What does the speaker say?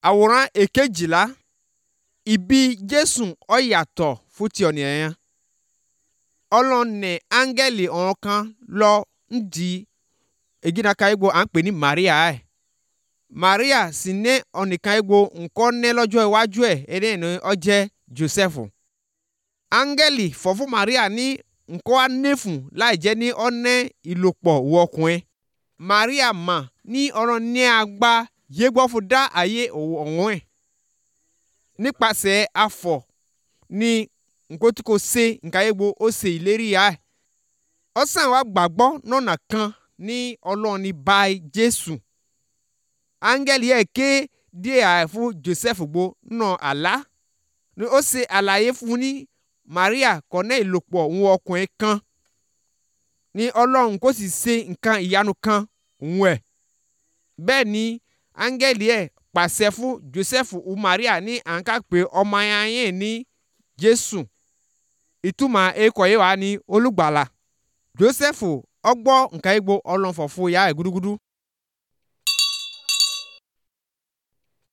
àwòrán èkejìlá ìbí jésù ó yàtọ̀ fún ti ọ̀nìyàn yẹn ọlọ́ọ̀nẹ̀ áńgẹ́lì ọ̀hún kan lọ ń di ègínaka egbò à ń pè ní maria ẹ̀ maria sì ní ọ̀nìkan egbò nǹkan ní lọ́jọ́ iwájú ẹ̀ ẹni ní ó jẹ́ joseph áńgẹ́lì fọ̀ fún maria ní nǹkan á nẹ́fùn láì jẹ́ ní ọ̀nẹ́ ìlòpọ̀ wọ ọkùnrin maria mà ní ọ̀rọ̀ ní agbá yégbọ́ fún dá ayé ọ̀hún ẹ̀ nípasẹ̀ afọ̀ ní nǹkan tí kò ṣe nǹkan egbò ó ṣe ìlérí ya ẹ̀ ọ̀sán wa gbàgbọ́ nọ̀nà kan ní ọlọ́run ní báyìí jésù áńgẹ́lì ẹ̀ ké díẹ̀ àì fún joseph gbó nà àlá ni ó ṣe àlàyé fún ní maria kọ́nẹ́ ìlòpọ̀ òun ọkùnrin kan ní ọlọ́run kò sì ṣe nǹkan ìyanu kan òun ẹ̀ bẹ́ẹ̀ ni áńgẹ́lì ẹ̀ pàṣẹ fún joseph u maria ní àǹkà pé ọmọ ayé ní jésù ìtumọ̀ ekọ̀ yìí wà ní olùgbàlà joseph ọgbọ́ nǹkan egbò ọlọ́nfọ̀ fún ìyá ẹ̀ gúdúgúdú